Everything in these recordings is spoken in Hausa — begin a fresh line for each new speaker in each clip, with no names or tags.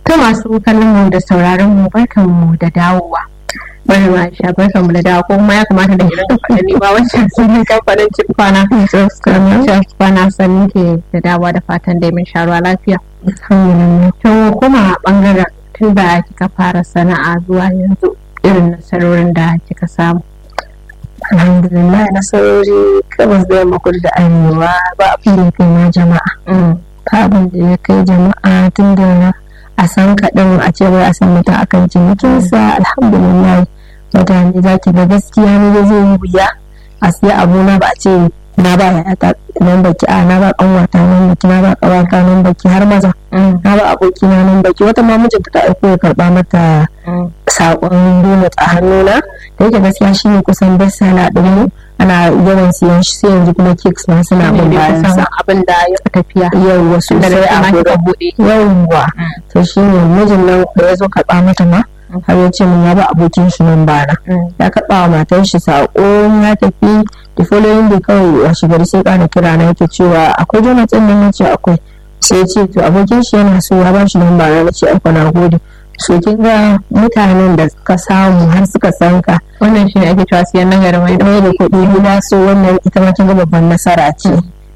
To masu kallon mu da sauraron mu barkan mu da dawowa. Bari ma sha barkan mu da dawo ko kuma ya kamata da irin kamfanin ne ba wancan sun yi kamfanin Cifana. Cifana sannin ke da dawowa da fatan dai mun sha ruwa lafiya. To kuma bangaren tun da kika fara sana'a zuwa yanzu irin nasarorin da kika samu.
alhamdulillah nasarori gabas da yamma kudu da arewa ba abin da ya kai ma jama'a ba abin da ya kai jama'a tun da a san kaɗan a ce wai a san mutum akan cinikinsa alhamdulillah mutane za ki ga gaskiya ne zai yi wuya a siya abu na ba a ce na ba ya ta nan baki a na ba kanwata nan baki na ba kawata nan baki har maza na ba aboki na nan baki wata ma mijinta ta aiko ya karba mata sakon donut a hannuna da yake gaskiya shi ne kusan best seller din mu ana yawan siyan shi sai yanzu kuma cakes ma suna bin bayan sa
abin da ya fi tafiya.
yawwa sosai a
kika
gurin
buɗe.
yawwa to shi ne mijin nan da ya zo karba mata ma har ya ce mun ya ba abokin shi nan bana ya karba wa matan shi sako ya tafi da following day kawai a shigar sai kana kira na yake cewa akwai jonathan nan nace akwai sai ce to abokin shi yana so ya ba shi nan bana nace aiko na gode so kin ga mutanen da suka samu har suka san ka
Wannan shi ne ake cewa siyan nan gari mai
mai da kuɗi gida so wannan ita ma kin ga babban nasara ce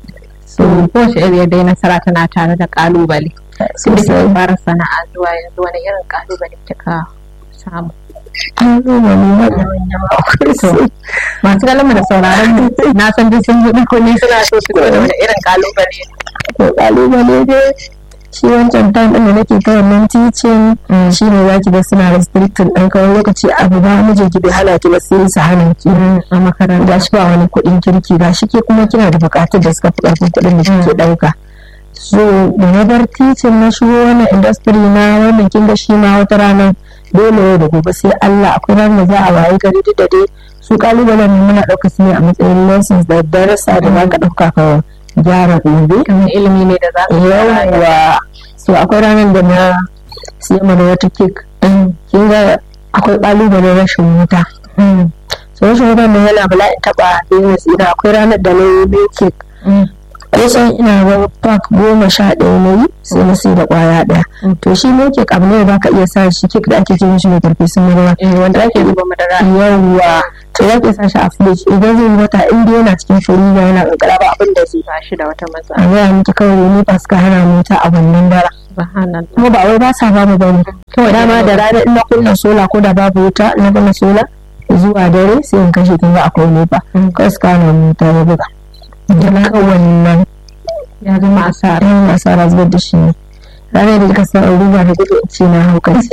So kowace iriyar dai nasara tana tare da kalubale. Sun da kika fara sana'a zuwa yanzu wani irin kalubale kika samu.
an zo wani manya manya akwai su
Masu kallon da sauraron mu na san duk sun buɗe kunne suna so su ga wani irin kalubale.
to kalubale dai shi wancan time ɗin da nake ta wannan teaching shi ne za ki ga suna restricted ɗan kawai lokaci abu ba mijin ki bai hana ki ba sai su hana ki
A makaranta.
ga shi ba wani kuɗin kirki ga shi ke kuma kina da buƙatar da suka fi ƙarfin kuɗin da kike ɗauka so da na bar teaching na shigo wannan industry na wannan kin ga shi ma wata rana dole yau da gobe sai Allah akwai ranar da za a waye gari duk da dai su kalubalen ne muna ɗauka su ne a matsayin lessons da darasa da za ka ɗauka ka gyara gobe
Kamar ilimi ne da za ka
yawa so akwai ranar da na siya mana wata kek kin ga akwai kalubalen rashin wuta so rashin wuta nan yana bala'in taba business ina akwai ranar da na yi biyu kek kusan ina ga pack goma sha ɗaya na yi sai na sai da kwaya ɗaya to shi ne kek abu ne da ka iya sa shi kek da ake ce mishi mai karfi sun ruwa
wanda ake zuba madara.
yawa to za ka sa shi a fridge idan zai yi wata in dai yana cikin firiza yana kankara ba abin da zai
Ba shi da wata
a
matsala.
gaya miki kawai ni ba suka hana mu ta a wannan dara
Subhanallah.
kuma ba wai ba sa ba mu bane kawai dama da rana in na kunna sola ko da babu wuta in na kunna sola zuwa dare sai in kashe kin ga akwai nefa kawai suka hana mu ta ya buga da kawai nan
Ya zama asara.
ran asara zubar da shi ne ranar da kika san ruba da gudu ce na haukaci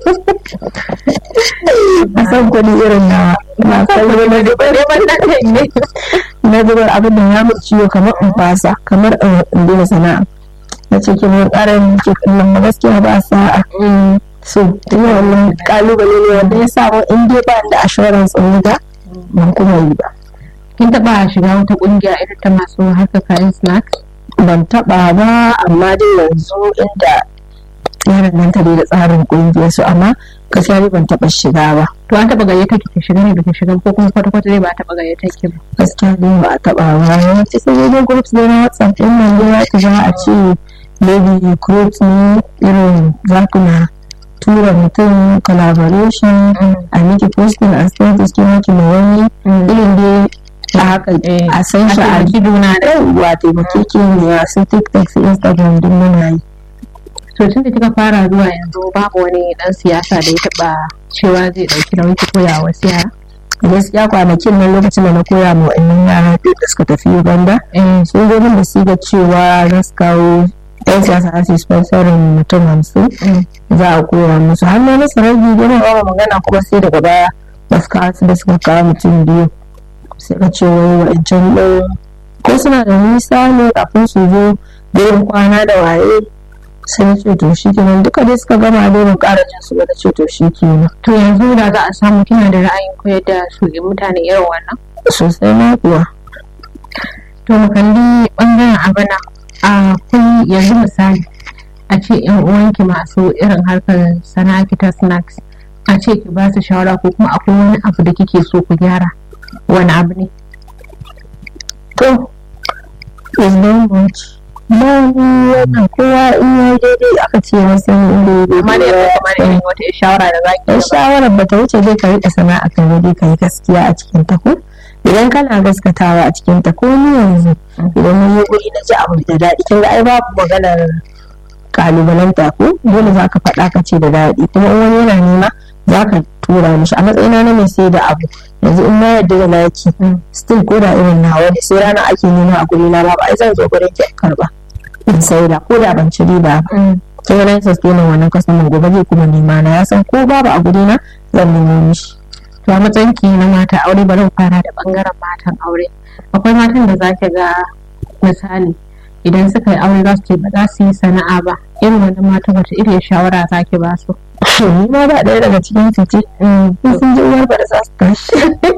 a san kuɗi irin na na san na dubar na dubar abin da ya mu ciwo kamar in fasa kamar in daina sana'a na ce ki mun ƙara yin ke kallon ma gaskiya ba sa'a so ina wannan kalubale ne wanda ya sa in dai ba da assurance in ga ban kuma yi ba
Kin taɓa shiga wata ƙungiya irin ta masu harkar kayan snacks?
ban taba ba amma dai yanzu inda ya danganta dai da tsarin kungiyar su amma gaskiya dai ban taba shiga ba
To an taɓa gayyata ki ta shiga ne baki shiga ko kuma kwata-kwata dai ba a taɓa gayyata ki ba.
gaskiya dai ba a taba ba yawanci sai dai groups dai na whatsapp din nan dai zaki ga a ce maybe groups ne irin za ku na tura mutum collaboration a miki posting a status ki miki ma wani irin dai a haka a san shi a
taimaki juna da
yauwa taimakekeniya su tiktok su instagram duk muna yi
to tun da kika fara zuwa yanzu babu wani dan siyasa da ya taba cewa zai dauki nauyi ki koya wa wasu yara
gaskiya kwanakin nan lokacin da na koya ma wa'annan yara biyu da suka tafi Uganda sun zo min da su ga cewa za su kawo yan siyasa za su yi sponsorin mutum hamsin za a koya musu har na masa ragi gina ba magana kuma sai daga baya ba su kawo su da suka kawo mutum biyu sai ka ce wai wa'ancan ɗin ko suna da nisa ne kafin su zo gurin kwana da waye sai na ce to shi kenan duka dai suka gama dai ban ƙara jin su ba na ce to shi kenan
to yanzu da za a samu kina da ra'ayin koyar da su mutane irin wannan
sosai ma kuwa
to mu kalli bangaren abana a kun yanzu misali a ce yan uwanki masu irin harkar sana'a ta snacks a ce ki ba su shawara ko kuma akwai wani abu da kike so ku gyara wani abu ne
to is not much ba ni wannan kowa in ya daidai aka ce masa inda ya
amma da
daidai
yanzu kamar irin wata shawara da zaki
dan shawarar ba ta wuce dai ka riƙe sana'a ka dai ka yi gaskiya a cikin ta ko idan kana gaskatawa a cikin ta ko ni yanzu idan na yi guri na ji abu da daɗi kin ga ai babu maganar kalubalanta ko dole za ka faɗa ka ce da daɗi kuma in wani yana nema za ka tura mishi a matsayina na mai sai da abu yanzu in na yarda da naki still ko da irin nawa ne sai rana ake nema a guri na ba ai zan zo gurin ki in karba in saida ko da ban ci riba ba kin ga na sustaining wannan customer gobe zai kuma nema na ya san ko babu a guri na zan nemo mishi
to a matsayin ki na mata aure bari mu fara da bangaren matan aure akwai matan da zaki ga misali idan suka yi aure za su ce ba za su yi sana'a ba irin wannan mata wata irin shawara zaki ba su
ni ma ba ɗaya daga cikin su ce in sun ji uwar ba da za su tashi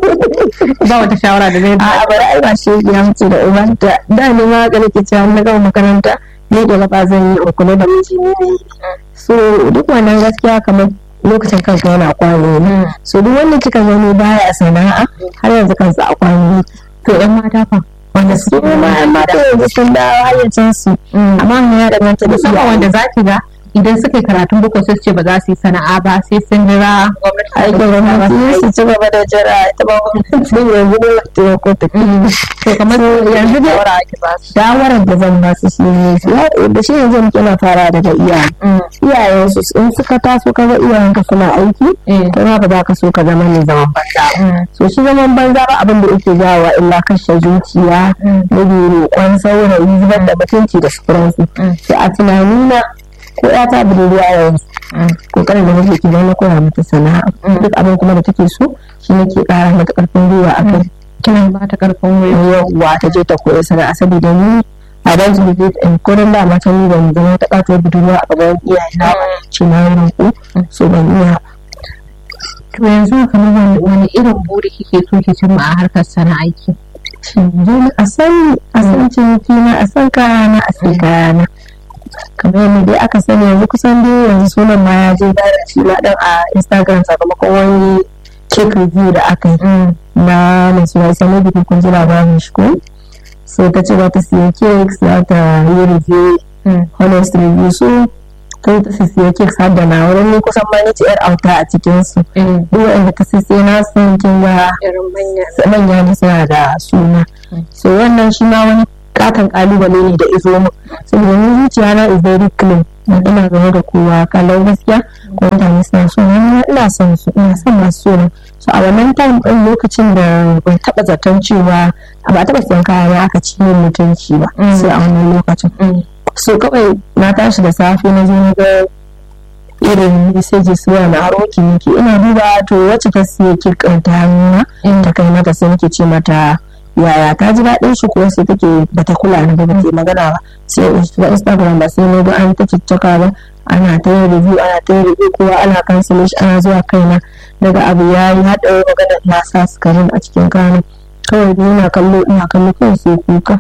ba wata shawara da zai
a bari ai ba shi ya mutu da uban da da ni ma ga nake cewa na gama makaranta ni da gaba zan yi in kula da miji ne so duk wannan gaskiya kamar lokacin kanka yana kwano ne so duk wanda kika gani baya sana'a har yanzu kansa a kwano yake
to yan mata fa wanda
su ma yan mata yanzu sun dawo hayyacin su amma ya danganta da
musamman wanda zaki ga idan suka yi karatun boko sai su ce ba za su yi sana'a ba sai sun jira gwamnati ta
aikin
rubuta ba su
gwamnati su
aiki.
ci gaba da jira ita ba gwamnati yanzu ne wata ya ko ta
to kamar yanzu dai
shawara ake ba su shawarar da zan ba su shi ne da shi yanzu muke na fara daga iyaye iyayen su in suka taso ka ga iyayen ka suna aiki
Eh.
kai ma ba za ka so ka zama mai zaman banza ba so shi zaman banza ba abin da yake jawowa illa kashe zuciya rage roƙon saurayi zubar da mutunci da sauransu sai a tunanina ko ya ta budurwa yanzu kokarin da nake ki na koya mata sana'a duk abin kuma da take so shi nake ƙara mata ƙarfin gwiwa a kai
kina ba ta karfin gwiwa
yawwa ta je ta koya sana'a saboda ni a ban su bije in kurin da mata ni ban zama ta ƙato budurwa a gaban iyaye na ba ce na yi roƙo so ban iya
to yanzu kamar wani- wani irin buri kike so ki cimma a harkar sana'aiki
yanzu a san a san ciniki na a san kayana a san kayana kamar yadda dai aka sani yanzu kusan dai yanzu sunan ma ya je da shi ma dan a instagram sakamakon wani cake review da aka yi na mai suna isa ne bikin kun ji labarin shi ko so ta ce za ta siya cakes za ta yi review honest review so ta ta siya cakes har da na wurin ni kusan ma ni ce yar auta a cikin su duk wanda ta sai na sun kin ga
irin manya
manya ne suna da suna so wannan shi ma wani katon kalubale ne da izo mu saboda ni zuciya na is very clean ina game da kowa kalau gaskiya ko mutane suna so na ina son su ina son masu so na so a wannan time din lokacin da ban taba zaton cewa ba taba siyan kaya na aka ci min mutunci ba sai a wannan lokacin so kawai na tashi da safe na zo na ga irin messages wa na aro nake ina duba to wacce ta siya kirkin ta hannuna ta kai mata sai nake ce mata yaya ta ji daɗin shi ko sai take bata kula ni ba bata yi magana ba sai in shiga instagram ba sai na ga an ta ciccaka ba ana ta yin review ana ta yin review kowa ana cancel shi ana zuwa kaina daga abu ya yi haɗa magana na sa sukarin a cikin kanin kawai ni ina kallo ina kallo kawai sai kuka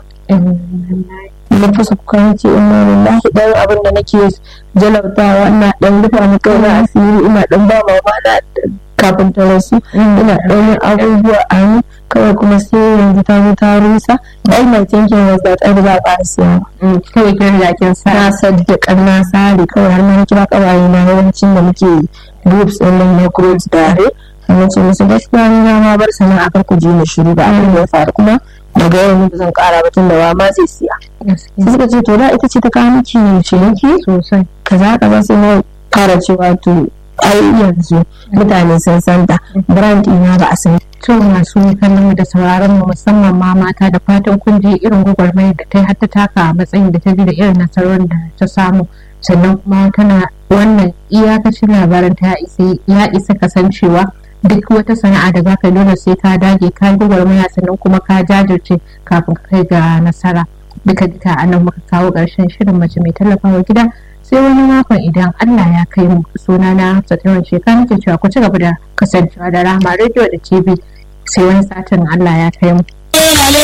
na fasa kuka na ce ina lillahi dan abin da nake jalautawa ina dan rufa mu kai na asiri ina dan ba mama na kafin ta rasu ina dan yin abubuwa a ni kawai kuma sai yanzu ta zo ta rusa ai mai thinking was that ai ba za a ƙara siya ba
kawai kin riga kin sa
na sadda na sare kawai har na kira kawaye na yawancin da muke groups din nan na groups tare na ce musu gaskiya ni na ma bar sana'a kar ku je ni shiru ba abin da ya faru kuma daga yau ni ba zan ƙara ba tun da wa ma zai siya sai suka ce to da ita ce ta kawo miki ciniki
sosai
kaza kaza sai na fara cewa to ai yanzu mutane sun san da brand ina ba a san
to masu kallon mu da sauraron mu musamman ma mata da fatan kun je irin gwagwarmayar da ta yi har ta taka a matsayin da ta bi da irin nasarorin da ta samu sannan kuma tana wannan iyakacin labarin ta isa ya isa kasancewa duk wata sana'a da zaka yi dole sai ka dage ka yi gwagwarmaya sannan kuma ka jajirce kafin ka kai ga nasara duka duka a nan muka kawo ƙarshen shirin mace mai tallafawa gida sai wani makon idan Allah ya kai mu suna na Hafsat yawan shekara nake cewa ku ci gaba da kasancewa da Rahama Radio da TV sai wani satin Allah ya kai mu.